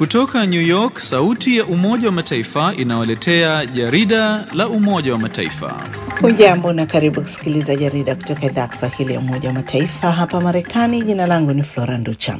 Kutoka New York, sauti ya Umoja wa Mataifa inawaletea jarida la Umoja wa Mataifa. Hujambo na karibu kusikiliza jarida kutoka idhaa ya Kiswahili ya Umoja wa Mataifa hapa Marekani. Jina langu ni Flora Nducha.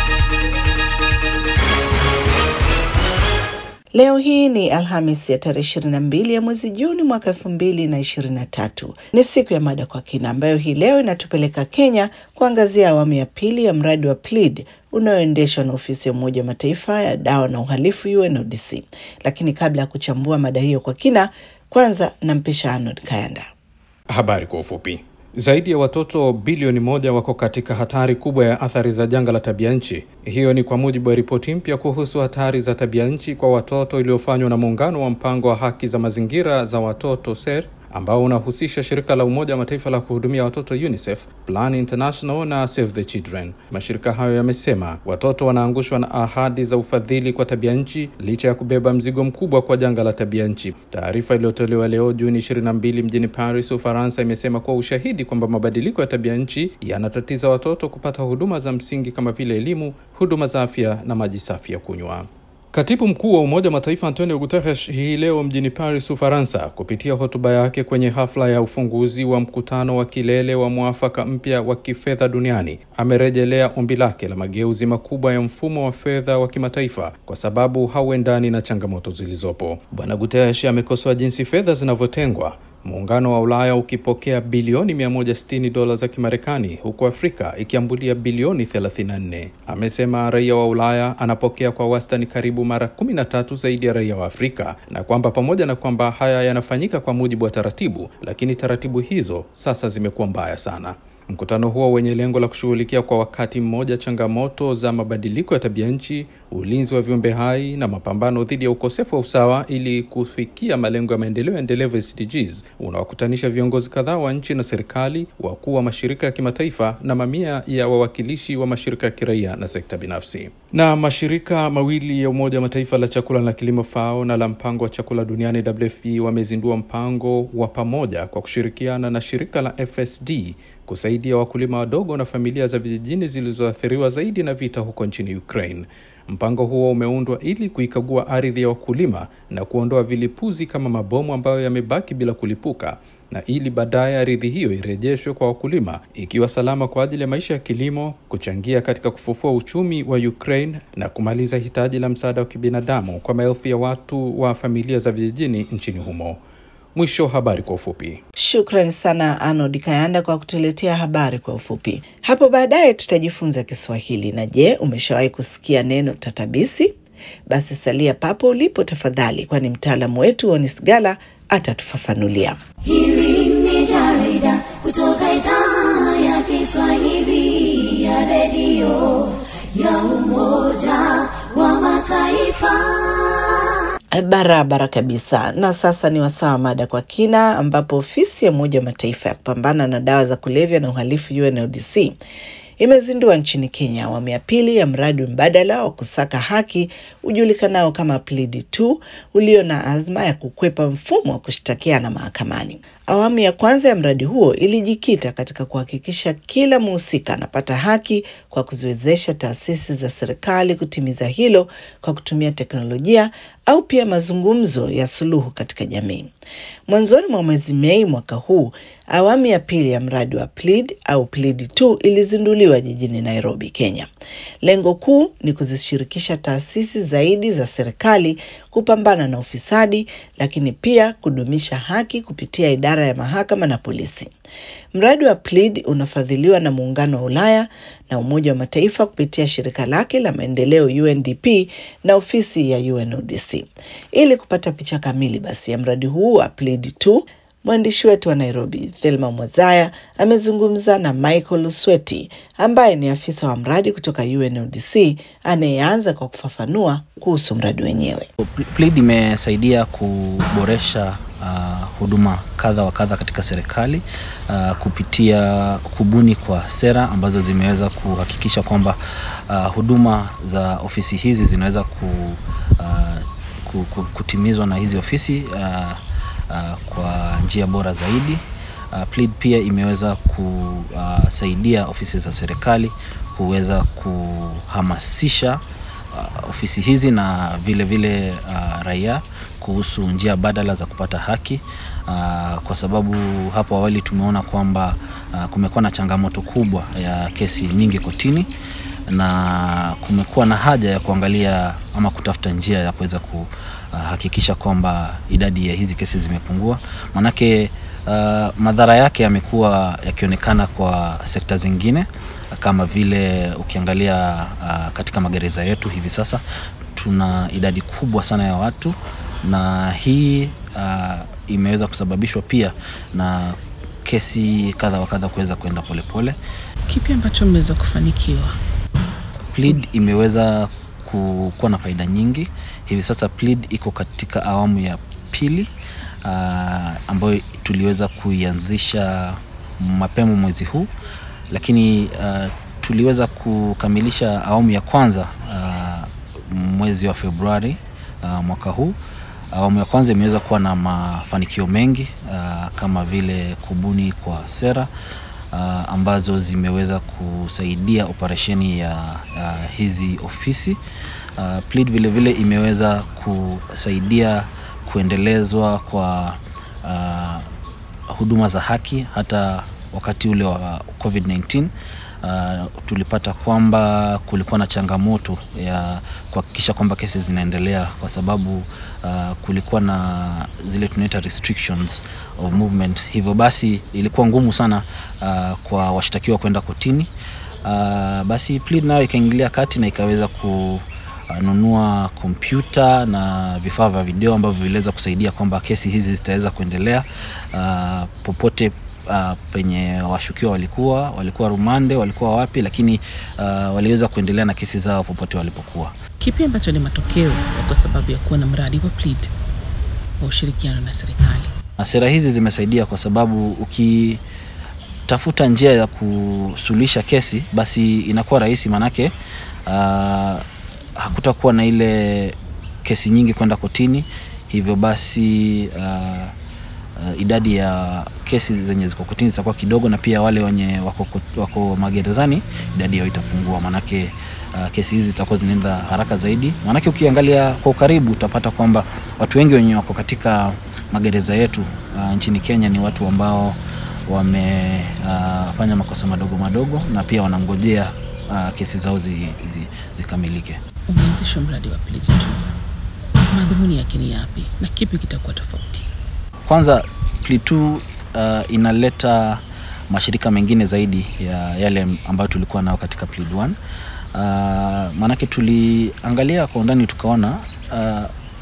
Leo hii ni Alhamis ya tarehe ishirini na mbili ya mwezi Juni mwaka elfu mbili na ishirini na tatu. Ni siku ya mada kwa kina ambayo hii leo inatupeleka Kenya kuangazia awamu ya pili ya mradi wa PLEAD unaoendeshwa na ofisi ya Umoja wa Mataifa ya dawa na uhalifu UNODC. Lakini kabla ya kuchambua mada hiyo kwa kina, kwanza nampisha Arnold Kayanda. Habari kwa ufupi. Zaidi ya watoto bilioni moja wako katika hatari kubwa ya athari za janga la tabia nchi. Hiyo ni kwa mujibu wa ripoti mpya kuhusu hatari za tabia nchi kwa watoto iliyofanywa na muungano wa mpango wa haki za mazingira za watoto SER ambao unahusisha shirika la Umoja wa Mataifa la kuhudumia watoto UNICEF, Plan International na Save the Children. Mashirika hayo yamesema watoto wanaangushwa na ahadi za ufadhili kwa tabia nchi licha ya kubeba mzigo mkubwa kwa janga la tabia nchi. Taarifa iliyotolewa leo Juni 22 mjini Paris, Ufaransa, imesema kuwa ushahidi kwamba mabadiliko ya tabia nchi yanatatiza watoto kupata huduma za msingi kama vile elimu, huduma za afya na maji safi ya kunywa. Katibu mkuu wa Umoja wa Mataifa Antonio Guterres hii leo mjini Paris, Ufaransa, kupitia hotuba yake kwenye hafla ya ufunguzi wa mkutano wa kilele wa mwafaka mpya wa kifedha duniani, amerejelea ombi lake la mageuzi makubwa ya mfumo wa fedha wa kimataifa kwa sababu hauendani na changamoto zilizopo. Bwana Guterres amekosoa jinsi fedha zinavyotengwa Muungano wa Ulaya ukipokea bilioni 160 dola za Kimarekani huku Afrika ikiambulia bilioni 34. Amesema raia wa Ulaya anapokea kwa wastani karibu mara 13 zaidi ya raia wa Afrika, na kwamba pamoja na kwamba haya yanafanyika kwa mujibu wa taratibu, lakini taratibu hizo sasa zimekuwa mbaya sana. Mkutano huo wenye lengo la kushughulikia kwa wakati mmoja changamoto za mabadiliko ya tabia nchi, ulinzi wa viumbe hai na mapambano dhidi ya ukosefu wa usawa ili kufikia malengo ya maendeleo endelevu SDGs, unawakutanisha viongozi kadhaa wa nchi na serikali, wakuu wa mashirika ya kimataifa na mamia ya wawakilishi wa mashirika ya kiraia na sekta binafsi. Na mashirika mawili ya Umoja wa Mataifa la chakula na kilimo FAO na la mpango wa chakula duniani WFP wamezindua mpango wa pamoja kwa kushirikiana na shirika la FSD kusaidia wakulima wadogo na familia za vijijini zilizoathiriwa zaidi na vita huko nchini Ukraine. Mpango huo umeundwa ili kuikagua ardhi ya wakulima na kuondoa vilipuzi kama mabomu ambayo yamebaki bila kulipuka na ili baadaye ardhi hiyo irejeshwe kwa wakulima ikiwa salama kwa ajili ya maisha ya kilimo, kuchangia katika kufufua uchumi wa Ukraine na kumaliza hitaji la msaada wa kibinadamu kwa maelfu ya watu wa familia za vijijini nchini humo. Mwisho habari kwa ufupi. Shukran sana Arnold Kayanda kwa kutuletea habari kwa ufupi. Hapo baadaye tutajifunza Kiswahili. Na je, umeshawahi kusikia neno tatabisi? Basi salia papo ulipo tafadhali, kwani mtaalamu wetu Onis Gala atatufafanulia. Hili ni jarida kutoka idhaa ya Kiswahili ya redio ya Umoja wa Mataifa. Barabara kabisa. Na sasa ni wasaa wa mada kwa kina, ambapo ofisi ya Umoja wa Mataifa ya kupambana na dawa za kulevya na uhalifu UNODC imezindua nchini Kenya awamu ya pili ya mradi mbadala wa kusaka haki ujulikanao kama PLEAD 2 ulio na azma ya kukwepa mfumo wa kushtakiana mahakamani. Awamu ya kwanza ya mradi huo ilijikita katika kuhakikisha kila mhusika anapata haki kwa kuziwezesha taasisi za serikali kutimiza hilo kwa kutumia teknolojia au pia mazungumzo ya suluhu katika jamii. Mwanzoni mwa mwezi Mei mwaka huu, awamu ya pili ya mradi wa PLEAD au PLEAD 2 ilizinduliwa jijini Nairobi, Kenya. Lengo kuu ni kuzishirikisha taasisi zaidi za serikali kupambana na ufisadi, lakini pia kudumisha haki kupitia idara ya mahakama na polisi. Mradi wa PLEAD unafadhiliwa na Muungano wa Ulaya na Umoja wa Mataifa kupitia shirika lake la maendeleo UNDP na ofisi ya UNODC. Ili kupata picha kamili basi ya mradi huu wa PLEAD 2, mwandishi wetu wa Nairobi Thelma Mwazaya amezungumza na Michael Lusweti ambaye ni afisa wa mradi kutoka UNODC anayeanza kwa kufafanua kuhusu mradi wenyewe. PLEAD imesaidia kuboresha uh, huduma kadha wa kadha katika serikali uh, kupitia kubuni kwa sera ambazo zimeweza kuhakikisha kwamba uh, huduma za ofisi hizi zinaweza ku, uh, ku, ku, kutimizwa na hizi ofisi uh, uh, kwa njia bora zaidi. Uh, PLEAD pia imeweza kusaidia ofisi za serikali kuweza kuhamasisha uh, ofisi hizi na vile vile uh, raia kuhusu njia badala za kupata haki uh, kwa sababu hapo awali tumeona kwamba uh, kumekuwa na changamoto kubwa ya kesi nyingi kotini na kumekuwa na haja ya kuangalia ama kutafuta njia ya kuweza kuhakikisha kwamba idadi ya hizi kesi zimepungua manake uh, madhara yake yamekuwa yakionekana kwa sekta zingine kama vile ukiangalia uh, katika magereza yetu hivi sasa tuna idadi kubwa sana ya watu na hii uh, imeweza kusababishwa pia na kesi kadha wa kadha kuweza kwenda polepole Kipi ambacho mmeweza kufanikiwa? Plead imeweza ku- kuwa na faida nyingi. Hivi sasa Plead iko katika awamu ya pili uh, ambayo tuliweza kuianzisha mapema mwezi huu, lakini uh, tuliweza kukamilisha awamu ya kwanza uh, mwezi wa Februari uh, mwaka huu. Awamu ya kwanza imeweza kuwa na mafanikio mengi uh, kama vile kubuni kwa sera uh, ambazo zimeweza kusaidia operesheni ya uh, hizi ofisi. Uh, Plead vile vile imeweza kusaidia kuendelezwa kwa uh, huduma za haki hata wakati ule wa COVID-19. Uh, tulipata kwamba kulikuwa na changamoto ya kuhakikisha kwamba kesi zinaendelea kwa sababu uh, kulikuwa na zile tunaita restrictions of movement. Hivyo basi ilikuwa ngumu sana uh, kwa washtakiwa kwenda kotini. Uh, basi Plead nayo ikaingilia kati na ikaweza kununua kompyuta na vifaa vya video ambavyo viliweza kusaidia kwamba kesi hizi zitaweza kuendelea uh, popote uh, penye washukiwa walikuwa walikuwa rumande walikuwa wapi lakini uh, waliweza kuendelea na kesi zao popote walipokuwa Kipi ambacho ni matokeo ya kwa sababu ya kuwa na mradi wa Plead wa ushirikiano na serikali? na sera hizi zimesaidia kwa sababu ukitafuta njia ya kusuluhisha kesi basi inakuwa rahisi manake uh, hakutakuwa na ile kesi nyingi kwenda kotini hivyo basi uh, uh, idadi ya kesi zenye ziko kotini zitakuwa kidogo na pia wale wenye wako, kot- wako magerezani idadi yao itapungua manake uh, kesi hizi zitakuwa zinaenda haraka zaidi manake ukiangalia kwa ukaribu utapata kwamba watu wengi wenye wako katika magereza yetu uh, nchini Kenya ni watu ambao wamefanya uh, makosa madogo madogo na pia wanangojea uh, kesi zao zi, zi, zikamilike. Umeanzishwa mradi wa Plead tu, madhumuni yake ni yapi na kipi kitakuwa tofauti? Kwanza Plitu uh, inaleta mashirika mengine zaidi ya yale ambayo tulikuwa nayo katika Plead 1. Uh, maanake tuliangalia kwa undani tukaona uh,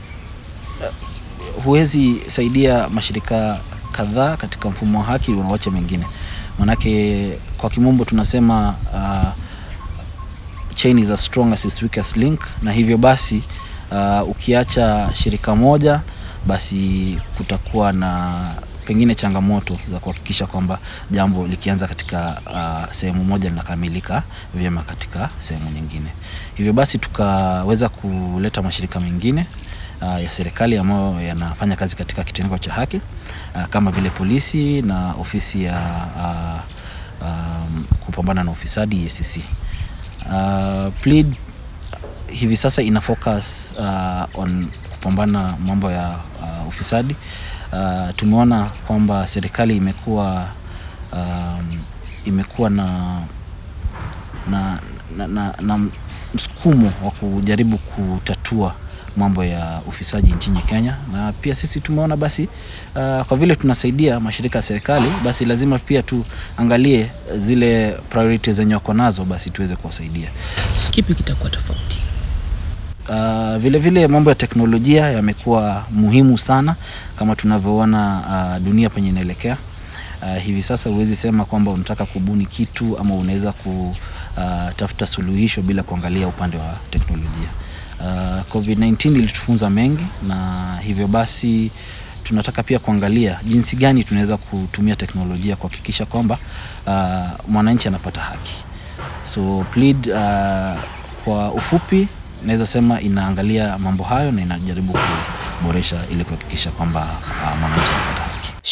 huwezi saidia mashirika kadhaa katika mfumo wa haki unawacha mengine manake kwa kimombo tunasema uh, chain is as strong as its weakest link na hivyo basi uh, ukiacha shirika moja basi kutakuwa na pengine changamoto za kuhakikisha kwamba jambo likianza katika uh, sehemu moja linakamilika vyema katika sehemu nyingine hivyo basi tukaweza kuleta mashirika mengine uh, ya serikali ambayo yanafanya kazi katika kitengo cha haki uh, kama vile polisi na ofisi ya uh, um, kupambana na ufisadi EACC. Uh, Plead hivi sasa ina focus uh, on kupambana mambo ya uh, ufisadi. Uh, tumeona kwamba serikali imekuwa um, imekuwa na na, na, na, na msukumo wa kujaribu kutatua mambo ya ufisadi nchini Kenya, na pia sisi tumeona basi uh, kwa vile tunasaidia mashirika ya serikali, basi lazima pia tuangalie zile priorities zenye wako nazo, basi tuweze kuwasaidia. Kipi kitakuwa tofauti? Uh, vile vile mambo ya teknolojia yamekuwa muhimu sana kama tunavyoona uh, dunia penye inaelekea. Uh, hivi sasa huwezi sema kwamba unataka kubuni kitu ama unaweza kutafuta suluhisho bila kuangalia upande wa teknolojia. Uh, COVID-19 ilitufunza mengi na hivyo basi tunataka pia kuangalia jinsi gani tunaweza kutumia teknolojia kuhakikisha kwamba uh, mwananchi anapata haki. So Plead uh, kwa ufupi naweza sema inaangalia mambo hayo na inajaribu kuboresha ili kuhakikisha kwamba uh, mwananchi anapata haki.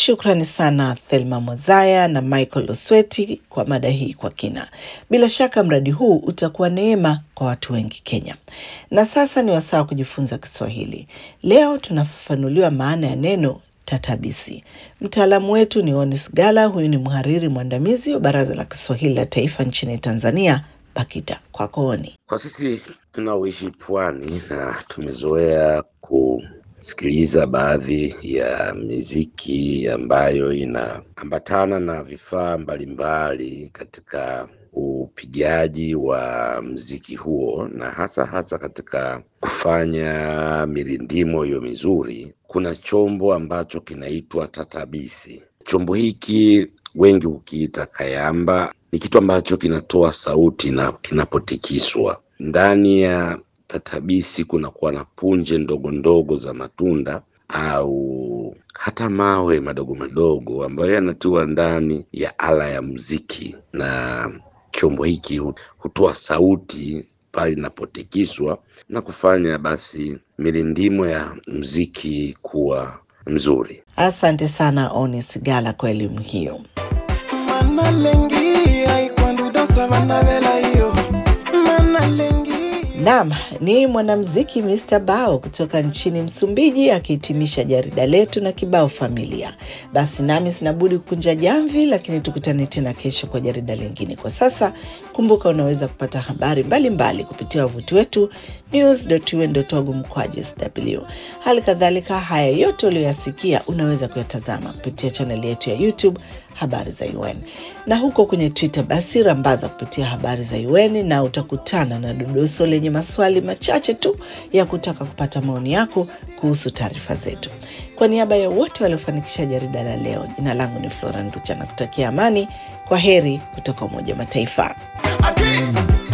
Shukrani sana Thelma Mozaya na Michael Osweti kwa mada hii kwa kina. Bila shaka mradi huu utakuwa neema kwa watu wengi Kenya. Na sasa ni wasaa wa kujifunza Kiswahili. Leo tunafafanuliwa maana ya neno tatabisi. Mtaalamu wetu ni Onis Gala, huyu ni mhariri mwandamizi wa Baraza la Kiswahili la Taifa nchini Tanzania, BAKITA. Kwako Oni. Kwa sisi tunaoishi pwani na tumezoea kusikiliza baadhi ya miziki ambayo inaambatana na vifaa mbalimbali katika upigaji wa mziki huo na hasa hasa katika kufanya mirindimo hiyo mizuri, kuna chombo ambacho kinaitwa tatabisi. Chombo hiki wengi hukiita kayamba. Ni kitu ambacho kinatoa sauti na kinapotikiswa. Ndani ya tatabisi kunakuwa na punje ndogo ndogo za matunda au hata mawe madogo madogo ambayo yanatiwa ndani ya ala ya muziki, na chombo hiki hu- hutoa sauti pale inapotikiswa na kufanya basi mirindimo ya muziki kuwa mzuri. Asante sana Onis Gala kwa elimu hiyo. manalengi aikwandudosa vana vela hiyo manalengi Naam, ni mwanamuziki Mr. Bao kutoka nchini Msumbiji akihitimisha jarida letu na kibao familia. Basi nami sinabudi kukunja jamvi, lakini tukutane tena kesho kwa jarida lingine. Kwa sasa kumbuka, unaweza kupata habari mbalimbali mbali kupitia wavuti wetu news.un.org mkwaju sw. Hali kadhalika haya yote uliyoyasikia unaweza kuyatazama kupitia chaneli yetu ya YouTube habari za UN na huko kwenye Twitter basi rambaza kupitia habari za UN na utakutana na dodoso lenye maswali machache tu ya kutaka kupata maoni yako kuhusu taarifa zetu. Kwa niaba ya wote waliofanikisha jarida la leo, jina langu ni Flora Nducha na kutakia amani. Kwa heri kutoka Umoja wa Mataifa. Ati,